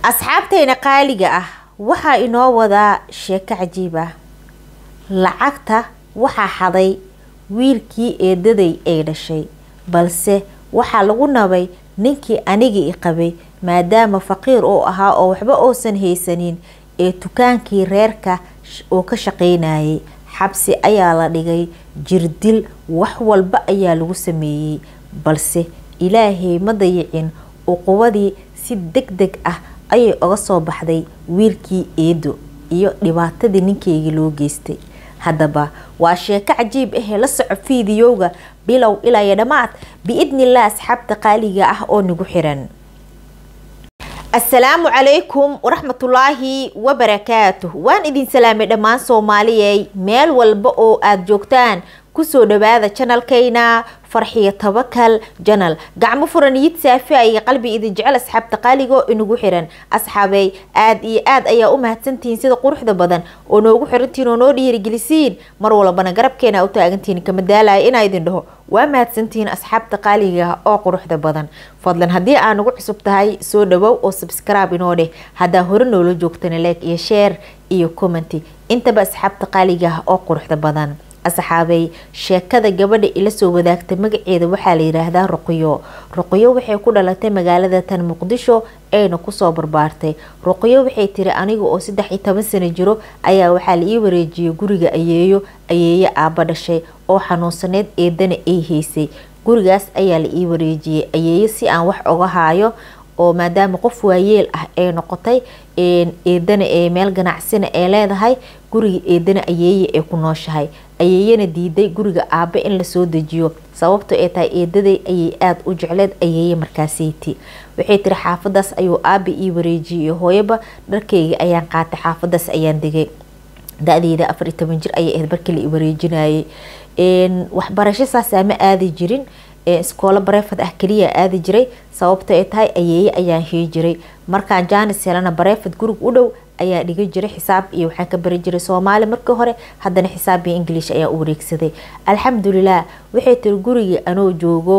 asxaabteena qaaliga ah waxaa inoo wadaa sheeko cajiib ah lacagta waxaa xaday wiilkii eedaday ay dhashay balse waxaa lagu nabay ninkii anigii i qabay maadaama faqiir uu ahaa oo waxba uusan haysanin ee dukaankii reerka oo ka shaqaynayay xabsi ayaa la dhigay jirdil wax walba ayaa lagu sameeyey balse ilaahay ma dayicin uquwadii si deg deg ah ayay uga soo baxday wiilkii eedo iyo dhibaatadii ninkeygii loo geystay haddaba waa sheeko cajiib ahee la soco fiidiyowga bilow ilaa iyo dhammaad biidnilah asxaabta qaaliga ah oo nagu xiran asalaamu calaykum waraxmatullaahi wabarakaatuh waan idin salaamay dhammaan soomaaliyey meel walba oo aada joogtaan kusoo dhawaada janalkayna farxiyo tabakal janal gacmo furan yid saafi iyo qalbi idin jecel asxaabta qaaligo inagu xiran asxaabey aada iyo aad ayaa u mahadsantihiin sida quruxda badan oo noogu xirantihiin oo noo dhiirigelisiin mar walbana garabkeena u taagantihiin kama daalaya inaa idin dhaho waa mahadsantihiin asxaabta qaaliga oo quruxda badan fadlan haddii aa nagu cusub tahay soo dhawow oo subscribe inoo dheh haddaa hore noola joogtana like iyo share iyo commenty intaba asxaabta qaaliga oo quruxda badan asxaabey sheekada gabadha ila soo wadaagta magaceeda waxaa la yiraahdaa ruqyo ruqyo waxay ku dhalatay magaalada tan muqdisho ayna kusoo barbaartay ruqyo waxay tiri aniga oo saddex iyo toban sano jiro ayaa waxaa la ii wareejiyay guriga ayeeyo ayeeyo aaba dhashay oo xanuunsaneyd eedana ay haysay gurigaas ayaa la ii wareejiyay ayeeyo si aan wax oga haayo oo maadaama qof waayeel ah ay noqotay eedana ee meel ganacsina ee leedahay guriga eedana ayeeye ay ku nooshahay ayeeyana diiday guriga aabe in lasoo dejiyo sababto ay tahay eedaday ayay aada u jecleed ayeeye markaaseyti waxay tiri xaafadaas ayuu aabe ii wareejiyay hooyaba dharkeyga ayaan qaatay xaafadaas ayaan degay da-deeda afar iyo toban jir ayay ahayd markii la i wareejinayay waxbarasho saasaa ma aadi jirin iskoolo bareefad ah keliya aadi jiray sababto ay tahay ayeeye ayaan hii jiray markaan jaanis helana bareefad gurig u dhow ayaa dhiga jiray xisaab iyo waxaan ka bari jiray soomaali markii hore haddana xisaab iyo ingilish ayaa u wareegsaday alxamdulilah waxay tiri gurigii anoo joogo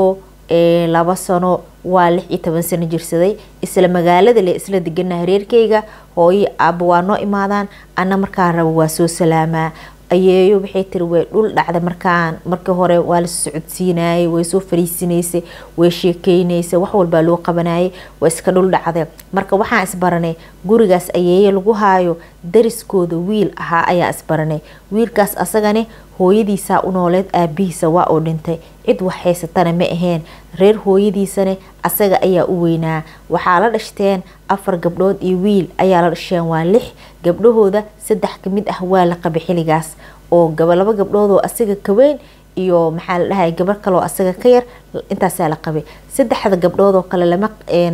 laba sano waa lix iyo toban sano jirsaday isla magaalada le isla deganaha reerkeyga hooyo aaba waa noo imaadaan ana markaan rabo waa soo salaamaa ayeeyo waxay tiri way dhul dhacda markaan markii hore waa la socodsiinayay way soo fariisinaysay way sheekeynaysay wax walbaa loo qabanayay waa iska dhul dhacday marka waxaan isbaranay gurigaas ayeeye lagu haayo dariskooda wiil ahaa ayaa isbaranay wiilkaas asagane hooyadiisaa u nooleed aabihiisa waa uu dhintay cid wax haysatana ma aheen reer hooyadiisane asaga ayaa u weynaa waxaa la dhashteen afar gabdhood iyo wiil ayaa la dhasheen waa lix gabdhahooda saddex kamid ah waa la qabay xiligaas oo laba gabdhoodoo asaga ka weyn iyo maxaa la dhahay gabar kaleoo asaga ka yar intaasaa la qabay saddexda gabdhoodoo kale lama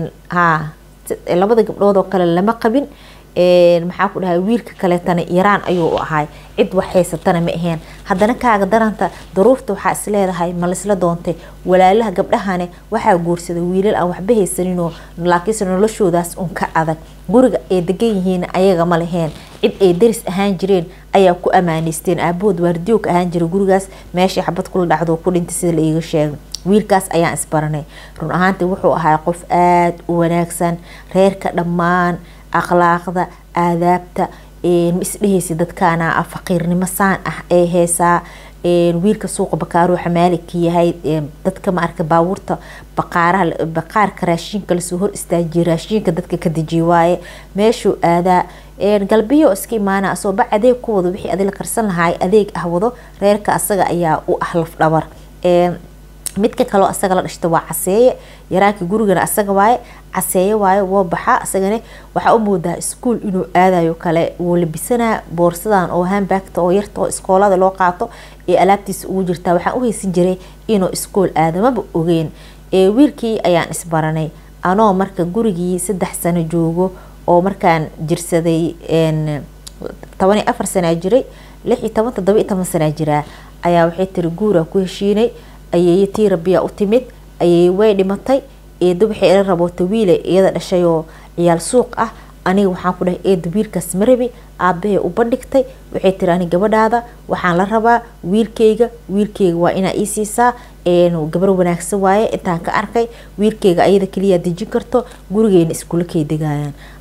ha labada gabdhoodoo kale lama qabin maxaa ku dhahay wiilka kaleetana yaraan ayuu u ahay cid wax haysatana ma aheen haddana kaaga daranta daruurta waxaa isleedahay ma laisla doontay walaalaha gabdhahane waxaa guursaday wiilal aan waxba haysaninoo laakiinse noloshoodaas un ka adag guriga ay degan yihiin ayaga ma laheen cid ay daris ahaan jireen ayaa ku amaaneysteen aabahood waardiyoog ahaan jiray gurigaas meeshii xabad kula dhacdo ku dhintay sida la iiga sheegay wiilkaas ayaan isbaranay run ahaantii wuxuu ahaa qof aada u wanaagsan reerka dhammaan akhlaaqda aadaabta ma isdhehaysa dadkaana faqiirnimo saan ah ee heesaa wiilka suuqa bakaaruhu xamaalika yahay dadka maarka baabuurta baqaaraha baqaarka raashinka lasoo hor istaajiye raashinka dadka ka dejiye waaye meeshuu aadaa galbiyo iska imaana asoo bac adeeg ku wado wixii adig la karsan lahaay adeeg ah wado reerka asaga ayaa u ah laf dhabar midka kaloo asaga la dhashta waa caseeye yaraanka gurigana asaga waaye caseeye waaye woo baxaa asagana waxaa u moodaa iskuol inuu aadayo kale wuu labisanaa boorsadan oo hambagta oo yarta oo iskoolada loo qaato ee alaabtiisa ugu jirtaa waxaan u haysan jiray inuu iskool aadamaba ogeen wiilkii ayaan isbaranay anoo marka gurigii saddex sano joogo oo markaan jirsaday toban iyo afar sanaa jiray lix iyo toban todoba iyo toban sanaa jiraa ayaa waxay tiri guuraa ku heshiinay ayeeye tii rabiyaa u timid ayeeye way dhimatay eedo waxay ila raboota wiile iyada dhashayoo ciyaal suuq ah aniga waxaan ku dhahay eeda wiilkaas marabi aabahey u bandhigtay waxay tiri ani gabadhaada waxaan la rabaa wiilkeyga wiilkeyga waa inaa ii siisaa gabar wanaagsan waaye intaan ka arkay wiilkeyga ayada keliyaa dejin karto gurigeena iskula kay degayaan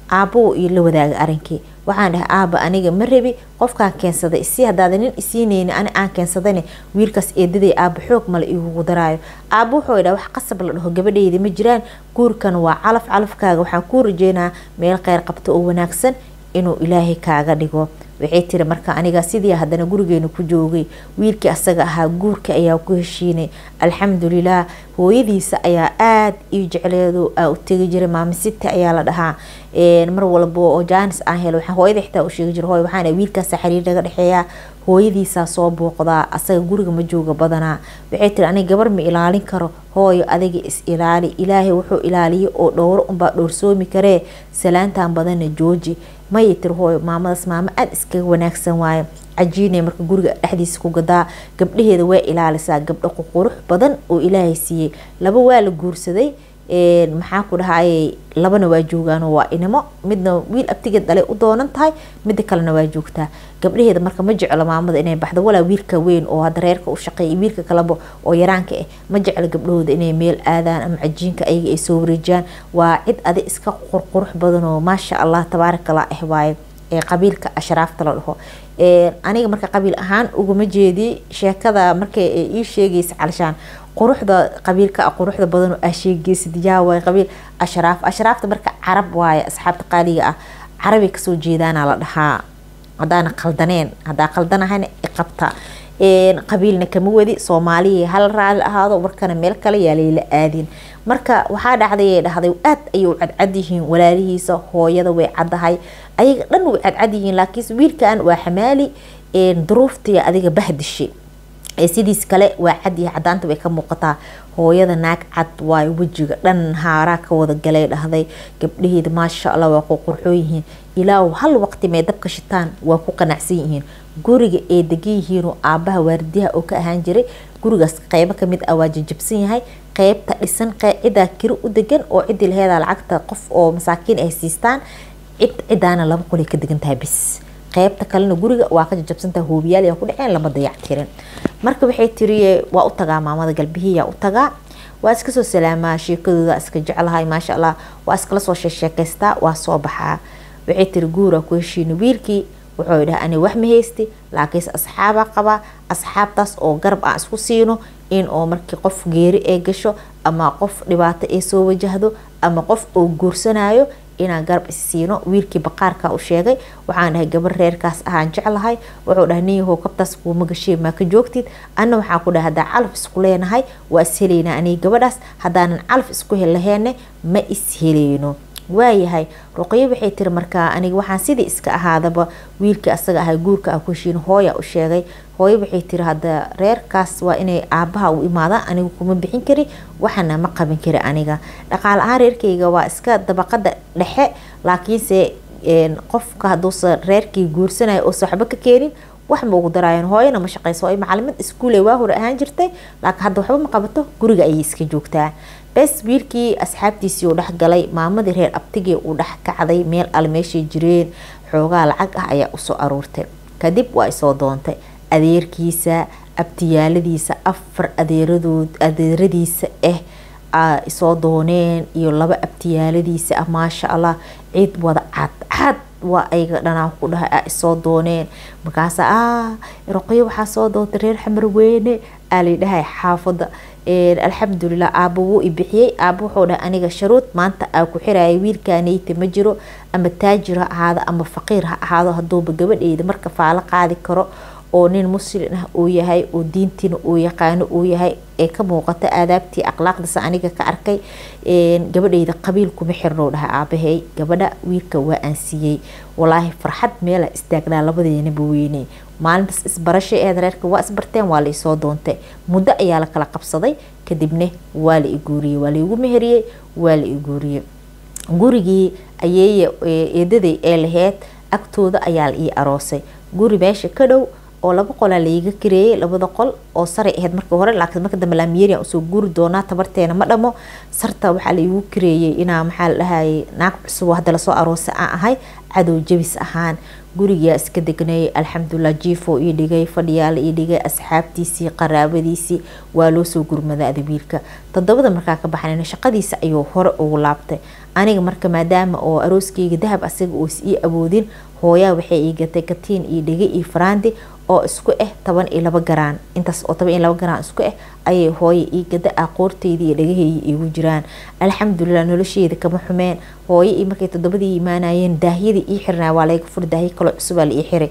aabbo io la wadaaga arinkii waxaan dhahay aaba aniga ma rabi qofkaan keensaday si hadaada nin isiineyni ani aan keensadane wiilkaas eedaday aaba xoog male igugu daraayo aaba wuxuu dhaha wax qasab la dhaho gabadheyda ma jiraan guurkan waa calaf calafkaaga waxaan kuu rajeynaa meel kheyr qabto oo wanaagsan inuu ilaahay kaaga dhigo waxay tiri marka aniga sidii haddana gurigeena ku joogay wiilkii asaga ahaa guurka ayaa ku heshiinay alxamdulilah hooyadiisa ayaa aada io jecleedo aa u tegi jiray maamisita ayaa la dhahaa mar walba oo jaanis aan helo waxaa hooyada xitaa u sheegi jira hooy waxaan wiilkaasa xiriir naga dhexeeya hooyadiisaa soo booqdaa asaga guriga ma jooga badanaa waxay tiri aniga gabar ma ilaalin karo hooyo adiga is ilaali ilaahay wuxuu ilaaliyo oo dhowro unbaa dhowrsoomi karee salaantan badanna jooji mayay tiri hooyo maamadaas maamo aada iskaga wanaagsan waayo cajiinay marka guriga dhexdiisa ku gadaa gabdhaheeda way ilaalisaa gabdho ququrux badan oo ilaahay siiyey laba waa la guursaday maxaa ku dhahayay labana waa joogaanoo waa inimo midna wiil abtigeed dhalay u doonan tahay midda kalena waa joogtaa gabdhaheeda marka ma jeclo maamada inay baxdo walaa wiilka weyn oo hadda reerka u shaqeeya wiilka kaleba oo yaraanka ah ma jeclo gabdhahooda inay meel aadaan ama cajiinka ayaga ay soo wareejiyaan waa cid adi iska qurqurux badan oo maasha allah tabaarakallah ah waaye ee qabiilka ashraafta la dhaho aniga marka qabiil ahaan uguma jeedi sheekada markay ii sheegaysa calshaan quruxda qabiilka quruxda badan oo aa sheegaysid yaa waay qabiil ashraaf ashraafta marka carab waaye asxaabta qaaliga ah carabay kasoo jeedaana la dhahaa haddaana qaldaneen haddaa qaldanahayna iqabta qabiilna kama wadi soomaaliya hal raali ahaado warkana meel kale yaa layla aadin marka waxaa dhacday dhahday aad ayay u cadcad yihiin walaalihiisa hooyada way caddahay ayaga dhan way cadcad yihiin laakiinse wiilkan waa xamaali duruuftii adiga bahdishay sidiis kale waa cad iyo cadaanta way ka muuqataa hooyada naag cad waayo wejiga dhan haaraa ka wada galay dhahday gabdhaheeda maasha allah waa ku qurxoon yihiin ilaa hal waqti may dabka shitaan waa ku qanacsan yihiin guriga ay degan yihiinoo aabaha waardiyaha oo ka ahaan jiray gurigaas qeybo kamid ah waa jajabsan yahay qeybta dhisan cidaa kiri u degan oo cidii laheeda lacagta qof oo masaakiin ay siistaan cid cidaana laba qolay ka degan tahay bis qeybta kalena guriga waa ka jajabsantaha hoobiyaal yaa ku dhaceen lama dayac tirin marka waxay tiri waa u tagaa maamada galbihiyaa u tagaa waa iska soo salaamaa sheekadooda iska jeclahay maasha allah waa iskala soo sheesheekaystaa waa soo baxaa waxay tiri guura ku heshiina wiilkii wuxuu dhaha ani wax ma haysti laakiinse asxaabaa qabaa asxaabtaas oo garab aan isku siino in oo markii qof geeri ay gasho ama qof dhibaato ay soo wajahdo ama qof oo guursanayo inaan garab is siino wiilkii baqaarka u sheegay waxaan dhahay gabar reerkaas ahaan jeclahay wuxuu dhahay nin yahow kabtaas kuuma gashee maa ka joogtid anna waxaan ku dhahay haddaan calaf isku leenahay waa is helaynaa aniga gabadhaas haddaanan calaf isku helaheene ma is heleyno waayahay ruqyo waxay tiri markaa aniga waxaan sidii iska ahaadaba wiilkii asaga ahay guurka ah ku heshiin hooya u sheegay hooyo waxay tiri hadda reerkaas waa inay aabaha u imaadaan anigu kuma bixin kari waxana ma qaban kari aniga dhaqaale ahaan reerkayga waa iska dabaqada dhexe laakiinse qofka haduusa reerkii guursanaya oo waxba ka keenin wax ma ugu daraayan hooyana ma shaqeyso hooyo macalimad iskuule waa hore ahaan jirtay laakiin hadda waxba ma qabato guriga ayay iska joogtaa bes wiilkii asxaabtiisii uu dhex galay maamadii reer abtigii uu dhex kacday meel al meeshay jireen xoogaa lacag ah ayaa usoo aruurtay kadib waa isoo doontay adeerkiisa abtiyaaladiisa afar adeeradood adeeradiisa ah isoo dooneen iyo laba abtiyaaladiisa ah maasha allah ciid wada cad cad waa ayaga dhanaa ku dhahay a isoo dooneen markaasa ah roqyo waxaa soo doontay reer xamar weyne aa laydhahay xaafada alxamdulilah aaba wuu i bixiyey aaba wuxuu dhahay aniga sharuud maanta aa ku xiraya wiilkaneyta ma jiro ama taajir ha ahaado ama faqiir ha ahaado haduuba gabadheyda marka faalo qaadi karo oo nin muslin ah uu yahay oo diintiina uu yaqaano uu yahay ee ka muuqata aadaabtii akhlaaqdiisa aniga ka arkay gabadheyda qabiil kuma xirnow dhaha aabahey gabadha wiilka waa aan siiyey walaahi farxad meela istaagnaa labadeenaba weyney maalintaas isbarashay eed reerka waa isbarteen waa la isoo doontay muddo ayaa la kala qabsaday kadibna waa la iguuriyey waa laigu meheriyey waa la iguuriyey gurigii ayeeye eedaday ee laheyd agtooda ayaa la ii aroosay guri meesha ka dhow oo laba qolaa laiga kareeyay labada qol oo saray ahayd marka hore laakiin marka dambe laamiyerian usoo guuri doonaa tabarteena ma dhamo sarta waxaa laigu kareeyay inaa maxaa la dhahayay naag cusub hadda lasoo aroosay aan ahay cadow jabis ahaan gurigaa iska degnay alxamdulilah jiifo ii dhigay fadhiyaala ii dhigay asxaabtiisii qaraabadiisii waa loo soo gurmaday adabiilka todobada markaa ka baxnayna shaqadiisa ayuu hore ugu laabtay aniga marka maadaama oo arooskeyga dahab asaga oos ii awoodin hooyaa waxay ii gatay katiin io dhigay iyo faraandi oo isku ah toban iyo laba garaan intaas oo toban iyo laba garaan isku ah ayay hooya ii gada aqoorteyda iyo dhagaheeya iigu jiraan alxamdulilah nolosheeda kama xumeen hooyo iyo markay todobadii imaanayeen daahyadii ii xirnaa waa laga furi daahyo kaloo cusubaa la ii xiray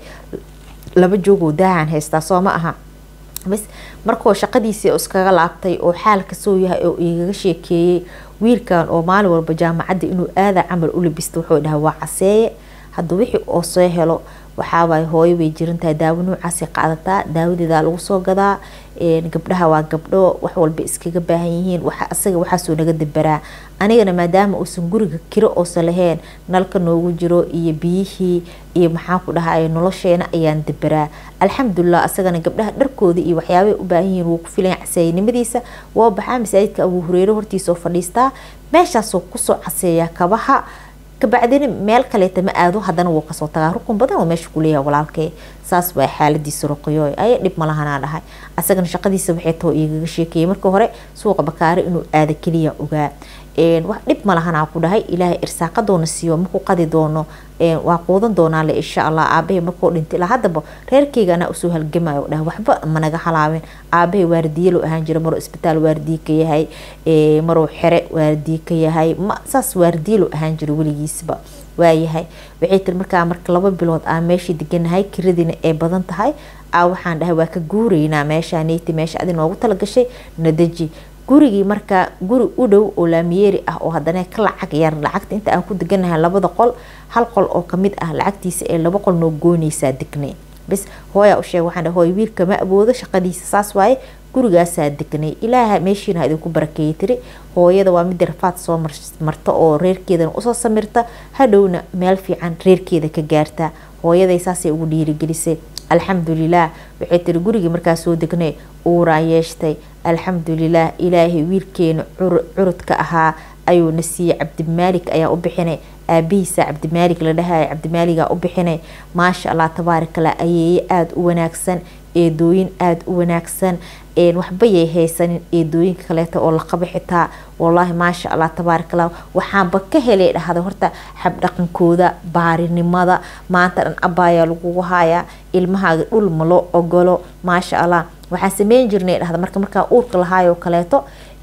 laba joogoo daahaan haystaa soo ma aha bas markoo shaqadiisii iskaga laabtay oo xaalka soo yahay oo igaga sheekeeyey wiilkan oo maalin walba jaamacadda inuu aada camal u labista wuxuu dhaha waa caseeye hadda wixii oo soo helo waxaawaay hooyo bay jirantahay daawo noocaasay qaadataa daawadeedaa lagu soo gadaa gabdhaha waa gabdho wax walba iskaga baahan yihiin asaga waxaasoo naga dabaraa anigana maadaama uusan guriga kiro oosan lahayn nalka noogu jiro iyo biyihii iyo maxaa ku dhahay nolosheena ayaan dabaraa alxamdulilah asagana gabdhaha dharkooda iyo waxyaabay u baahan yihiin wuu ku filan casaayanimadiisa waa baxaa masaajidka abuu hureyre hortiisoo fadhiistaa meeshaasoo kusoo caseeyaa kabaha kabacdina meel kaleeta ma aado hadana wuu kasoo tagaa rukun badan oo meesha kuleeyaha walaalkee saas waa xaaladiisa ruqyo aya dhib malahanaa dhahay asagana shaqadiisa waxay tao igaga sheekeeyay marka hore suuqa bakaare inuu aada keliya ogaa wax dhib malahanaa ku dhahay ilaahay irsaaqadoona siiyo maku qadi doono waa quudan doonaale insha allah aabahay markuu dhintay ilaa haddaba reerkeyga anaa usoo halgamayo dhahay waxba managa halaabin aabahay waardiyalo ahaan jira maruu isbitaal waardiye ka yahay maruu xere waardiye ka yahay saas waardiyalo ahaan jira weligiisba waayahay waxay tiri markaa marka laba bilood aan meeshii deganahay kiradiina ay badan tahay a waxaan dhahay waa ka guureynaa meeshaa neyti meesha adi noogu talagashay nadaji gurigii markaa guri u dhow oo laamiyeeri ah oo haddana ka lacag yar lacagta inta aan ku deganahay labada qol hal qol oo kamid ah lacagtiisa ee laba qol noo goynaysaa degnay bis hooyaa u sheeg waxaan hooy wiilka ma aboodo shaqadiisa saas waaye gurigaasaa degnay ilaaha meeshiina ha idinku barakeeyay tiri hooyada waa mid rafaad soo marta oo reerkeedana usoo samirta hadhowna meel fiican reerkeeda ka gaarta hooyaday saasay ugu dhiirigelisay alxamdulilah waxay tiri gurigii markaa soo degnay uuraa yeeshtay alxamdulilah ilaahay wiilkeena curudka ahaa ayuuna siiyey cabdimaalik ayaa u bixinay aabihiisa cabdimaalik la dhahaya cabdimaaligaa u bixinay maasha allah tabaarakallah ayeeye aada u wanaagsan eedooyin aada u wanaagsan waxbayay haysanin eedooyinka kaleeta oo laqaba xitaa wallaahi maasha allah tabaarakallah waxaanba ka helay dhahda horta xabdhaqankooda baarinimada maanta dhan abaayaa lagugu hayaa ilmahaaga dhul ma loo ogolo maasha allah waxaan sameyn jirnay dhahda marka markaa uurka lahaayoo kaleeto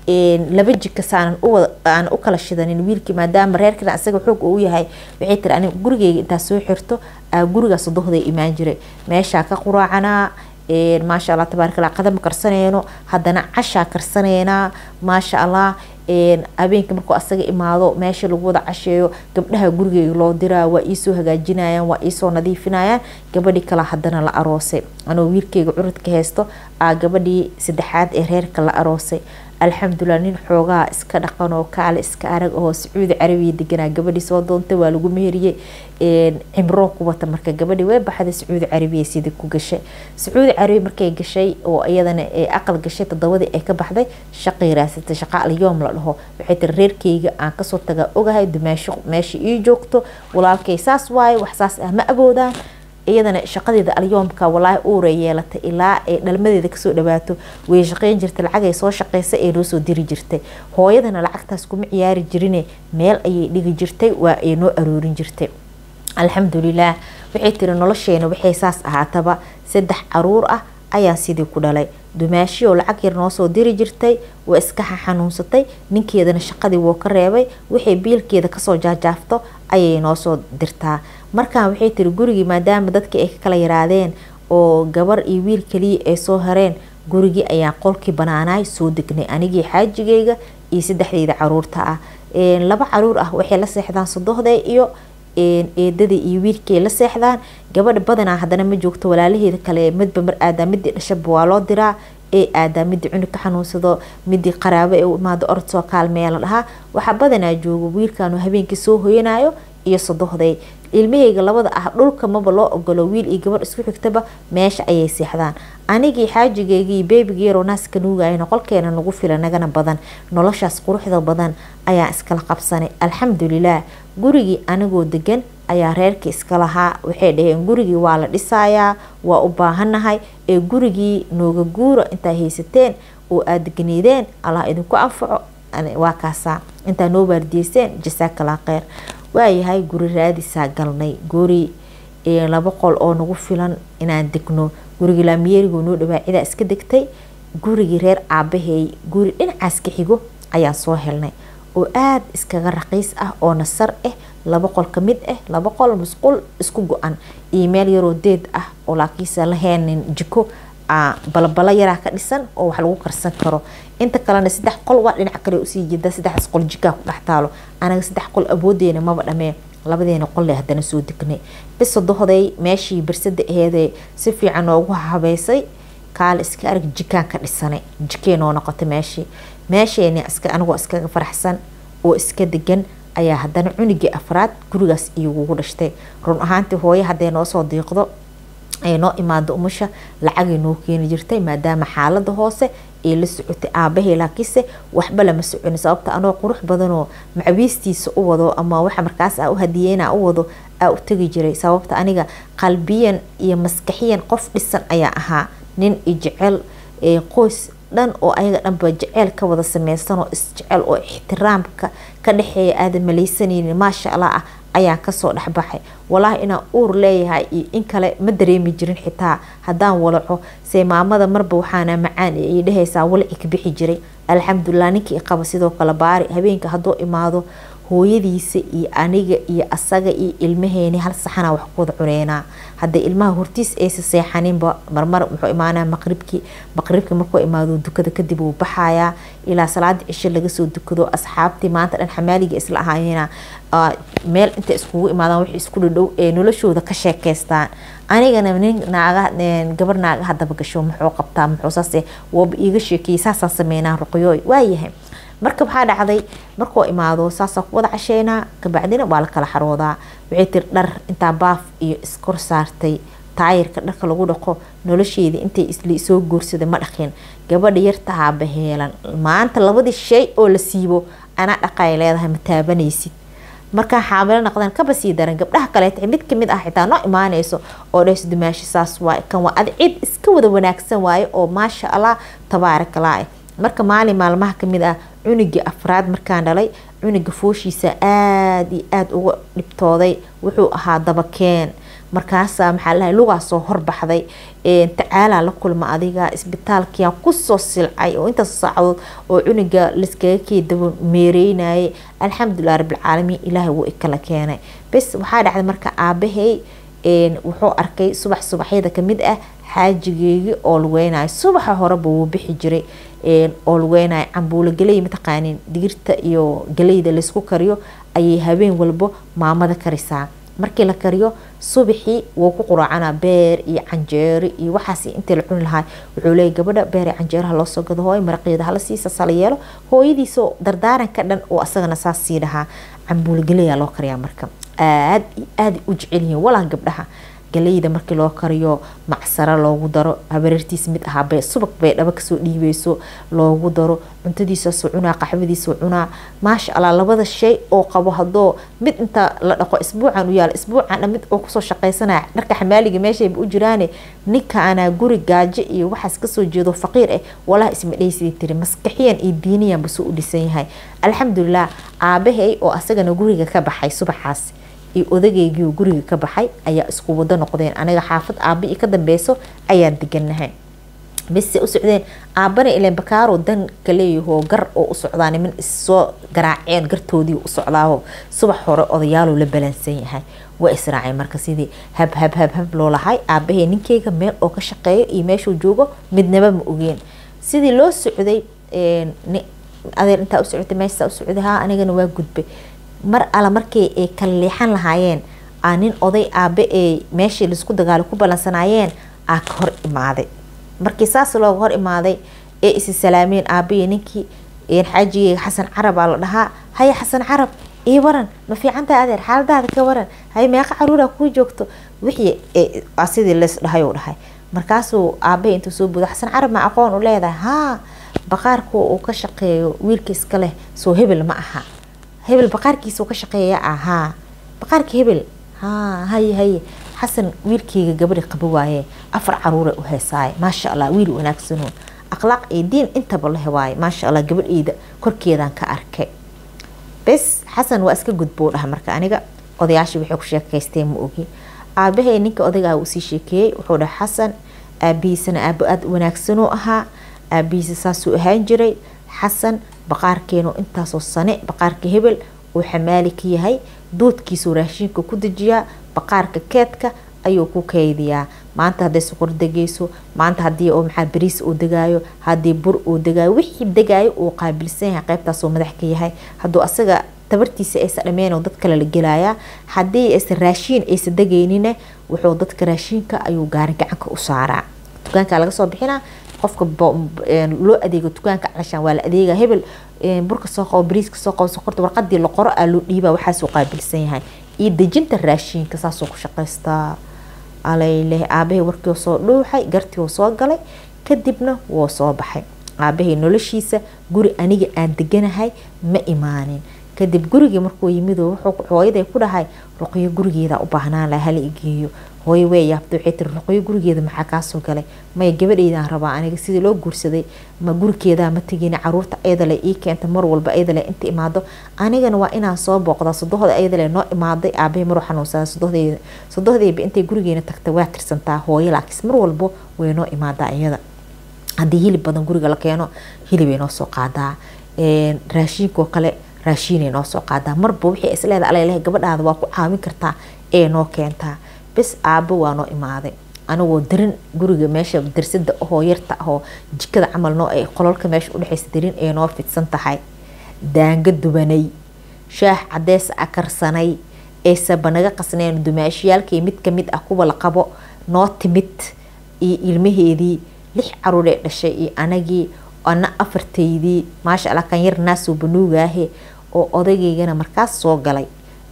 laba jikasaanan aan u kala shidanin wiilkii maadaama reerkana isaga xoog uu yahay waxay tiri aniga gurigeyga intaa soo xirto gurigaas dohday imaan jiray meeshaa ka quraacanaa maasha allah tabaarakallah qadama karsaneyno haddana cashaa karsaneynaa maasha allah habeenka markuu asaga imaado meesha lagu wada casheeyo gabdhaha gurigeyga loo diraa waa iisoo hagaajinayaan waa iisoo nadiifinayaan gabadhii kale haddana la aroosay anoo wiilkeyga curadka haysto aa gabadhii saddexaad ee reerka la aroosay alxamdulilah nin xoogaa iska dhaqan oo kaale iska arag oo sacuudi carabiya deganaa gabadhii soo doontay waa lagu meheriyey cimroo ku wata marka gabadhii way baxday sacuudi carabiya sidii ku gashay sacuudi carabiya markay gashay oo iyadana aqal gashay todobadii ay ka baxday shaqay raasatay shaqa alyoom la dhaho waxay tiri reerkeyga aan kasoo tagaa ogahay dumaasho meesha ii joogto walaalkay saas waaye wax saas ah ma awoodaan iyadana shaqadeeda alyoomka walaahi uuray yeelatay ilaa ay dhalmadeeda kasoo dhawaato way shaqeyn jirtay lacagay soo shaqeysa ee noo soo diri jirtay hooyadana lacagtaas kuma ciyaari jirine meel ayay dhigi jirtay waa ay noo aroorin jirtay alxamdulilah waxay tiri nolosheena waxay saas ahaataba saddex caruur ah ayaan sidii ku dhalay dumaashiyoo lacag yar noo soo diri jirtay waa iska xanuunsatay ninkeedana shaqadii wuu ka reebay waxay biilkeeda kasoo jaajaafto ayay noo soo dirtaa markaan waxay tiri gurigii maadaama dadkii ay ka kala yaraadeen oo gabar iyo wiil kaliya ay soo hareen gurigii ayaan qolkii banaanaay soo degnay anigii xaajigeyga iyo saddexdeyda caruurta ah laba caruur ah waxay la seexdaan sodohday iyo eedadii iyo wiilkay la seexdaan gabadha badanaa haddana ma joogto walaalaheeda kale midba mar aadaa midii dhashaba waa loo diraa ee aadaa midii cunug ka xanuunsado midii qaraabo ee u imaado orod soo kaalmeeya la dhahaa waxaa badanaa joogo wiilkan habeenkii soo hoyanayo iyo sodohday ilmahayga labada ah dhulka maba loo ogolo wiil iyo gabadh isku xigtaba meesha ayay seexdaan anigii xaajigeygii beebigii yaroo naaska nuugayna qolkeena nagu fila nagana badan noloshaas quruxda badan ayaan iskala qabsanay alxamdulilah gurigii anigoo degan ayaa reerkii iska lahaa waxay dhaheen gurigii waa la dhisayaa waa u baahanahay ee gurigii nooga guura intaa haysateen oo aada degneydeen allah idinku anfaco waa kaasaa intaa noo waardiyeyseen jasaakala kheyr waayahay guri raadisaa galnay guri laba qol oo nagu filan inaan degno gurigii laamiyeerigo noo dhawaa cidaa iska degtay gurigii reer aabaheey guri dhinacaas ka xigo ayaan soo helnay oo aada iskaga raqiis ah oo nasar ah laba qol ka mid ah laba qol musqul isku go-an iyo meel yaroo deed ah oo laakiinse la heenin jiko balabala yaraa ka dhisan oo wax lagu karsan karo inta kalena saddex qol waa dhinac kale usii jeeda saddexdaas qol jikaa ku dhex taalo anaga saddex qol awoodeena maba dhamee labadeena qolle haddana soo degnay bis sodohday meeshii barsada aheedee si fiican noogu habeysay kaale iska arag jikaan ka dhisanay jikee noo noqotay meeshii meesheeni anigoo iskaga faraxsan oo iska degan ayaa haddana cunigii afraad gurigaas igugu dhashtay run ahaantii hooye hadday noo soo diiqdo ay noo imaado umusha lacagay noo keeni jirtay maadaama xaalada hoose ay la socotay aabahey laakiinse waxba lama soconi sababta anoo qurux badanoo macabiistiisa u wado ama waxa markaas a u hadiyeyna u wado aa u tegi jiray sababta aniga qalbiyan iyo maskaxiyan qof dhisan ayaa ahaa nin i jecel qoys dhan oo ayaga dhanba jeceel ka wada sameysanoo isjecel oo ixtiraamka ka dhexeeya aadan maleysanaynin maasha allah ah ayaan kasoo dhexbaxay walaahi inaan uur leeyahay iyo in kale ma dareemi jirin xitaa haddaan walaco see maamada marba waxaana macaan ay dhehaysaa walaci ka bixi jiray alxamdulilah ninkii qaba sidoo kale baari habeenka hadduu imaado hooyadiisa iyo aniga iyo asaga iyo ilmaheeni hal saxana wax ku wada cuneynaa hadday ilmaha hortiis aysa seexaninba marmar muxuu imaanaa maqribkii maqribkii markuu imaado dukada kadib wuu baxayaa ilaa salaada cisho laga soo dukado asxaabtii maanta dhan xamaaliga isla ahaayena meel intay iskugu imaadaan wixii isku dhadhow ee noloshooda ka sheekeystaan anigana nin naaga gabar naaga hadaba gasho muxuu qabtaa muxuu saase waaba iiga sheekeeyey saasaan sameynaa ruqyooy waayahay marka waxaa dhacday markuu imaado saasaa ku wada casheynaa kabacdina waa la kala xaroodaa waxay tiri dhar intaa baaf iyo iskor saartay taayirka dharka lagu dhaqo nolosheedii intay isli soo guursaday ma dhaqin gabadha yartahaa baheelan maanta labadii shay oo la siibo anaa dhaqay leedahay ma taabanaysid markaa xaamilo noqdaan kaba sii daran gabdhaha kaleeta mid kamid ah xitaa noo imaanayso oo dhahayso dumaashi saas waay kan waa ad cid iska wada wanaagsan waaye oo maasha allah tabaarakalaa marka maalin maalmaha kamid ah cunigii afraad markaan dhalay cuniga fooshiisa aada iyo aada uga dhibtooday wuxuu ahaa dabakeen markaasaa maxaa lahay lugaa soo horbaxday tacaalaa la kulma adiga isbitaalkiiaan kusoo silcay oo intaas saacadood oo cuniga laskaga keedaba meereynayay alxamdulilah rabbilcaalamiin ilaahay wuu ikala keenay bes waxaa dhacday marka aabahey wuxuu arkay subax subaxyada kamid ah xaajigeygii oo lugeynayo subaxa horeba wuu bixi jiray oo lugeynayo cambuulo galey mataqaanin digirta iyo galeyda laysku kariyo ayay habeen walbo maamada karisaa markii la kariyo subaxii wuu ku quraacana beer iyo canjeero iyo waxaas intii la cuni lahaa wuxuu leeyay gabadha beer iyo canjeeraha loo soo gado hooy maraqeeda hala siisa sala yeelo hooyadiisoo dardaaranka dhan oo asagana saas sii dhahaa cambuulo galeyaa loo kariyaa marka aad iyo aada u jecel yihiin walaa gabdhaha galeyda markii loo kariyo macsaro loogu daro habareertiis mid ahaa bay subag bay dhaba kasoo dhiibeyso loogu daro cuntadiisaasoo cunaa qaxwadiisoo cunaa maasha allah labada shay oo qabo hadoo mid inta la dhaqo isbuucan u yaala isbuucan mid oo kusoo shaqaysanaya dharka xamaaliga meeshayba u jiraane ninka anaa guri gaajo iyo waxaas kasoo jeedo faqiir ah walaha isma dhaysidii tiri maskaxiyan iyo diiniyanba soo u dhisan yahay alxamdulilah aabahay oo asagana guriga ka baxay subaxaas iyo odageygii guriga ka baxay ayaa isku wado noqdeen aniga xaafad aaba i ka dambeyso ayaan deganahay bise u socdeen aabana ilen bakaaro dan kaleeyahoo gar oo u socdaa niman issoo garaaceen gartoodii u socdaaho subax hore odayaaluu la balansan yahay waa israaceen marka sidii hab hab hab hab loo lahay aabahey ninkeyga meel oo ka shaqeeyo iyo meeshuu joogo midnaba ma ogeen sidii loo socday adeer intaa u socotay meeshaa u socday haa anigana waa gudbay mar alla markii ay kala leexan lahaayeen aa nin oday aabe ee meeshii laisku dagaalo ku ballansanaayeen aa ka hor imaaday markii saas looga hor imaaday ee isi salaameen aabe iyo ninkii xaajigeyga xasan carab aa la dhahaa haya xasan carab ii waran ma fiicantahay adeer xaaladaada ka waran hay meeqa caruura kuu joogto wixii sidii lees dhahay uu dhahay markaasuu aabahay intuu soo buuda xasan carab ma aqoon u leedahay haa baqaarku uu ka shaqeeyo wiilka iska leh soo hebel ma aha hebel baqaarkiisa uu ka shaqeeya ahaa baqaarka hebel haa haye haye xasan wiilkeyga gabadhi qaba waaye afar caruura u heesaaye maasha allah wiil wanaagsano akhlaaq iyo diin intaba la hewaaye maasha allah gabadheyda korkeedaan ka arkay bes xasan waa iska gudbou dhaha marka aniga odayaashii waxay ku sheekaysteen ma ogi aabahay ninka odaygaa uu sii sheekeeyey wuxuu dhaha xasan aabihiisana aabo aada wanaagsanoo ahaa aabihiisa saasuu ahaan jiray xasan baqaarkeenu intaasoo sane baqaarka hebel uu xamaali ka yahay doodkiisuu raashiinka ku dejiyaa baqaarka keedka ayuu ku keydiyaa maanta hadday suqur degayso maanta hadii oo maxaa bariis uu degaayo haddii bur uu degaayo wixii degaayo uu qaabilsan yahay qaybtaasuu madax ka yahay hadduu asaga tabartiisa aysa dhameen dad kale la gelayaa haddii aysa raashiin aysa degaynine wuxuu dadka raashiinka ayuu gaari gacanka u saaraa dukaanka laga soo bixinaa qofka loo adeego dukaanka calashaan waa la adeega hebel burka soo qabo bariiska soo qabo sokorta warqadii la qoro aa loo dhiibaa waxaasuu qaabilsan yahay iyo dejinta raashiinka saasuu ku shaqaystaa alayleh aabahay warkii soo dhuuxay gartii soo galay kadibna wuu soo baxay aabahay noloshiisa guri aniga aan deganahay ma imaanin kadib gurigii markuu yimid wuxuu hooyaday ku dhahay ruqyo gurigeeda u baahnaan laha hala igeeyo hooyo way yaabta waxay tiri ruqyo gurigeeda maxaa kaasoo galay maya gabadheydaan rabaa aniga sidii loo guursaday ma gurigeedaa ma tegin caruurta ayadale ii keenta mar walba ayadale inta imaado anigana waa inaan soo booqda sodohda ayadale noo imaaday aabahay maruu xanuunsada sodohdeeda sodohdeyba intay gurigeena tagta waa tirsantaa hooyo laakiin mar walbo way noo imaadaa iyada haddii hilib badan guriga la keeno hilibay noo soo qaadaa raashiinkoo kale raashiinay noo soo qaadaa marba wixii isleeda alalehe gabadhaada waa ku caawin kartaa ee noo keentaa bes aabo waa noo imaaday anigoo darin guriga meesha darsada ahoo yarta ahoo jikada camal noo ay qololka meesha udhexaysa darin ee noo fidsan tahay daanga dubanay shaah cadeys a karsanay eesaba naga qasneen dumaashiyaalkii mid kamid ah kuwa la qabo noo timid iyo ilmaheedii lix caruuree dhashay iyo anagii ana afartaydii maasha allah kan yar naasoo banuugaahe oo odageygana markaas soo galay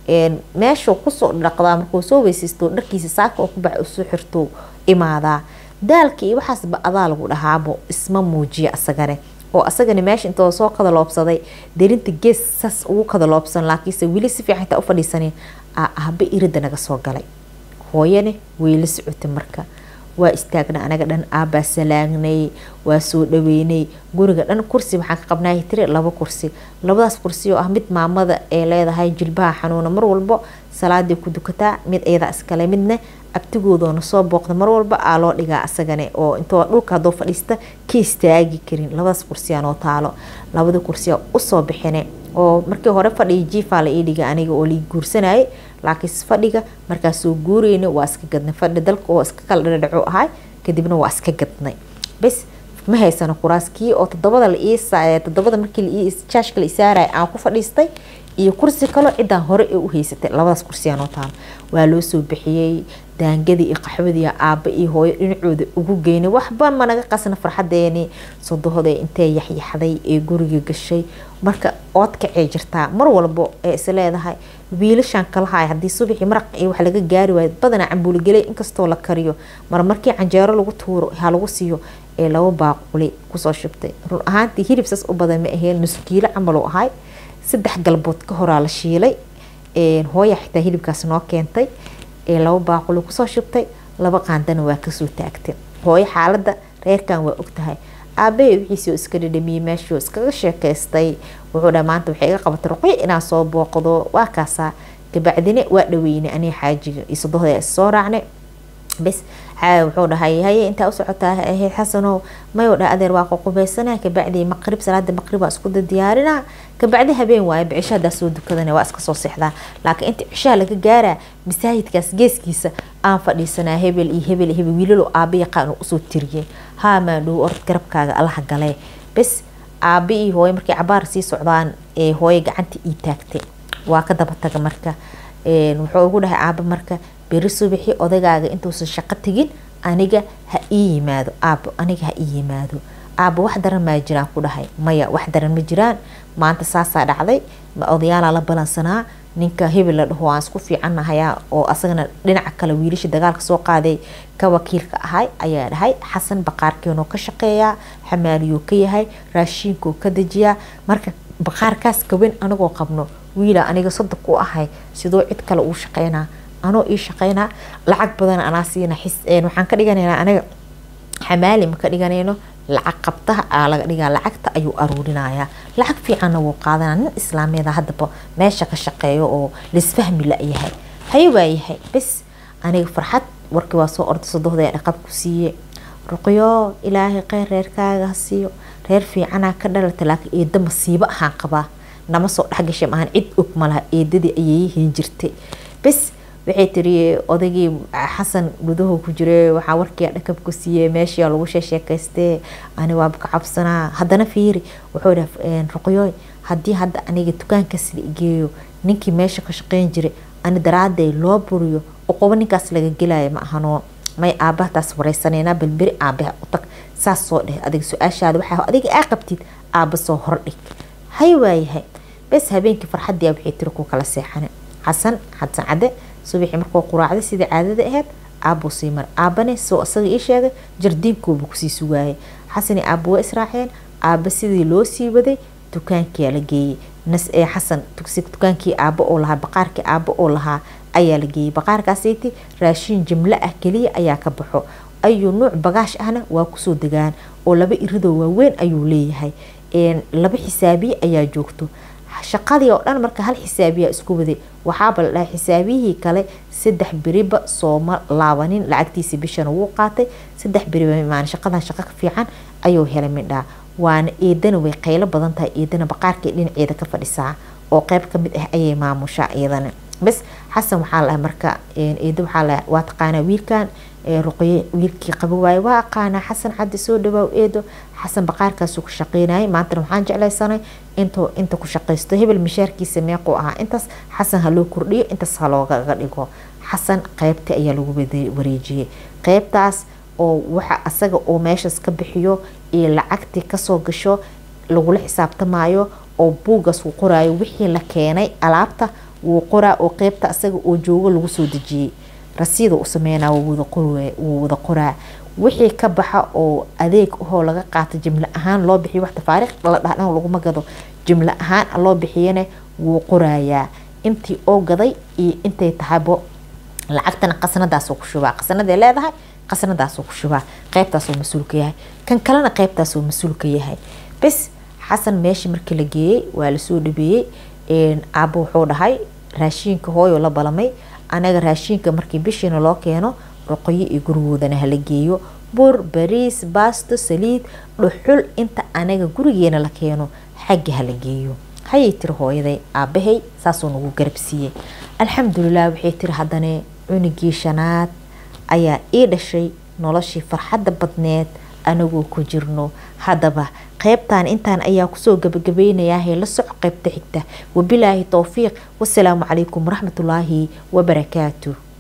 meeshuu kusoo dhaqdaa markuu soo weysaysto dharkiisa saaka oo ku bax usoo xirto imaadaa daalka iyo waxaasba adaa lagu dhahaabo isma muujiya asagane oo asagana meesha intoo soo kadaloobsaday darinta gees saas ugu kadaloobsan laakiinse weli si fiican intaa u fadhiisanin ahba irida naga soo galay hooyane way la socotay marka waa istaagna anaga dhan aabbaa salaagnay waa soo dhaweynay guriga dhan kursi waxaan ka qabnaa tiri laba kursi labadaas kursi oo ah mid maamada ee leedahay jilbaha xanuuna mar walbo salaadii ku dukataa mid iyada iskale midna abtigoodoona soo booqda mar walba aa loo dhigaa asagane oo intoo dhulka hadoo fadhiista ka istaagi karin labadaas kursiyaa noo taalo labada kursiyaa usoo bixine oo markii hore fadhiga jiifaa la ii dhiga aniga oo lii guursanayay laakiin fadhiga markaas soo guureyna waa iska gadnay fadhi dalka oo iska kala dhadhaco ahay kadibna waa iska gadnay bes ma haysano kuraaskii oo todobada la ii todobada markii jaashka la isaaraya aan ku fadhiistay iyo kursi kaloo ciddaan hore ee u haysatay labadaas kursiyaa noo taalo waa loo soo bixiyey daangadii iyo qaxwadii aabba iyo hooyo dhinacooda ugu geynay waxba managa qasna farxadeeni sodohda intee yaxyaxday ee guriga gashay marka oodkacee jirtaa mar walbo ee is leedahay wiilashaan kalahay haddii subaxii maraq iyo wax laga gaari waayo badanaa cambuuligelay inkastoo la kariyo mar markii canjeero lagu tuuro ha lagu siiyo ee laba baaquli kusoo shubtay run ahaantii hilib saas u badan ma aheen nuskiilo camal u ahay saddex galbood ka horaa la shiilay hooya xitaa hilibkaas noo keentay laba baaquli kusoo shubtay laba qaandana waa kasoo taagtay hooyo xaalada reerkan waa ogtahay aabahe wixiisii iska dhadhamiyey meeshuu iskaga sheekaystay wuxuu dha maanta waxay iga qabatay ruqyo inaan soo booqdo waa kaasaa kabacdine waa dhaweynay anii xaajiga iyo sodohda issoo raacnay bes wuxuu dhahay haye intaa u socotaa xasanow mayuu dha adeer waa qoqubeysana kabacdi maqrib salaada maqrib waa isku diyaarina kabacdi habeen waaye bicisho hadaa soo dukadana waa iska soo seexdaa laakiin inta cishaha laga gaaraa masaajidkaas geeskiisa aan fadhiisanaa hebel iyo hebel iyo hebel wiilalo aaba yaqaan usoo tiriyey haa maadhow orod garabkaaga allaha galee bes aaba iyo hooyo markay cabaar sii socdaan ee hooyo gacanta ii taagtay waa ka daba taga marka wuxuu ugu dhahay aaba marka beri subaxii odagaaga intuusan shaqo tegin aniga ha ii yimaado aabo aniga ha ii yimaado aaba wax daran maa jiraan ku dhahay maya wax daran ma jiraan maanta saasaa dhacday odayaalaa la balansanaa ninka hebel la dhaho aan isku fiicannahayaa oo asagana dhinaca kale wiilasha dagaalka soo qaaday ka wakiilka ahay ayaa dhahay xasan baqaarkeenoo ka shaqeeyaa xamaaliyuu ka yahay raashiinkoo ka dejiyaa marka baqaarkaas gawen anagoo qabno wiila aniga saddex ku ahay sidoo cid kale uu shaqeynaa anoo ii shaqeynaa lacag badan anaa siina waxaan ka dhiganaynaa aniga xamaali ma ka dhiganayno lacag qabtaha aa laga dhigaa lacagta ayuu aruurinayaa lacag fiicanna wuu qaadanaa nin islaamiyada haddaba meesha ka shaqeeyo oo laisfahmi la-yahay haye waayahay bes aniga farxad warkii waa soo orday sodohda dhaqab ku siiye ruqyo ilaahay kheyr reerkaaga ha siiyo reer fiicanaa ka dhalata laakiin eeda masiibo ahaan qabaa nama soo dhexgashay maahan cid og malaha eedadii ayay yihiin jirtay bes waxay tiri odaygii xasan gudaho ku jire waxaa warkii dhakab ku siiyey meeshii lagu sheesheekaystee ani waaba ka cabsanaa haddana fiiri wuxuu dhaha ruqyooy haddii hadda aniga dukaanka sida igeeyo ninkii meesha ka shaqeyn jiray ani daraaday loo buriyo oqobo ninkaas laga gelaya ma ahanoo may aabahataas wareysaneynaa balberi aabaha u tag saas soo dheh adiga su-aashaada waxaa adiga aa qabtid aaba soo hordhig hay waayahay bes habeenkii farxadii waxay tiri ku kala seexane xasan xasan cadde subaxii markuu quraacday sidii caadada ahayd aabuu sii mar aabane soo isaga ii sheegay jardiinkooba kusii sugaayay xasani aaba waa israaceen aaba sidii loo sii waday dukaankiyaa la geeyey nas ee xasan dukaankii aaba oo lahaa baqaarkii aaba oo lahaa ayaa la geeyey baqaarkaasiti raashiin jimlo ah keliya ayaa ka baxo ayuu nuuc bagaash ahna waa kusoo degaan oo laba iridoo waaweyn ayuu leeyahay laba xisaabiye ayaa joogto shaqadii oo dhan marka hal xisaabiyaa isku waday waxaaba la dhahay xisaabiyihii kale saddex beriba sooma laabanin lacagtiisa bishana wuu qaatay saddex beriba maan shaqadan shaqo ka fiican ayuu helay midhaa waana eedana way qaylo badan tahay eedana baqaarkii dhinaceeda ka fadhisaa oo qeyb kamid ah ayay maamushaa iyadana bes xasan waxaa lahay marka eedo waxaa lahay waa taqaanaa wiilkan ruqye wiilkii qaba waaye waa aqaanaa xasan caddi soo dhawaaw eedo xasan baqaarkaasuu ka shaqeynayay maantana waxaan jeclaysanay intuu inta ku shaqaysto hebel mishaarkiisa meequu ahaa intaas xasan ha loo kordhiyo intaas ha loogaga dhigo xasan qeybta ayaa lagu wareejiyey qeybtaas oo waxa asaga oo meeshaas ka bixiyo iyo lacagtii kasoo gasho lagula xisaabtamaayo oo buugaas uu qoraayo wixii la keenay alaabta wuu qoraa oo qeybta asaga oo joogo lagu soo dejiyey rasiida u sameynaa wuu wada qoraa wixii ka baxa oo adeeg ahoo laga qaata jimlo ahaan loo bixiyo wax tafaariikh la dhahdhan laguma gado jimlo ahaan loo bixiyana wuu qorayaa intii oo gaday iyo intay tahaybo lacagtana qasnadaasoo ku shubaa qasnaday leedahay qasnadaasoo ku shubaa qeybtaasoo mas-uulka yahay kan kalena qeybtaasoo mas-uulka yahay bes xasan meesha markii la geeyey waa lasoo dhabeeyey aaba wuxuu dhahay raashiinka hooyo la balamay anaga raashiinka markii bishiina loo keeno ruqyo iyo gurigoodana hala geeyo bur bariis baasto saliid dhuxul inta anaga gurigeena la keeno xagga hala geeyo hayay tiri hooyaday aabahay saasuu nagu garabsiiyey alxamdulilah waxay tiri haddana cunugii shanaad ayaa ii dhashay noloshii farxadda badneed anagoo ku jirno haddaba qaybtan intaan ayaa kusoo gabagabeynayaa la soco qaybta xigta wabilaahi towfiiq wasalaamu calaykum waraxmatullaahi wabarakaatu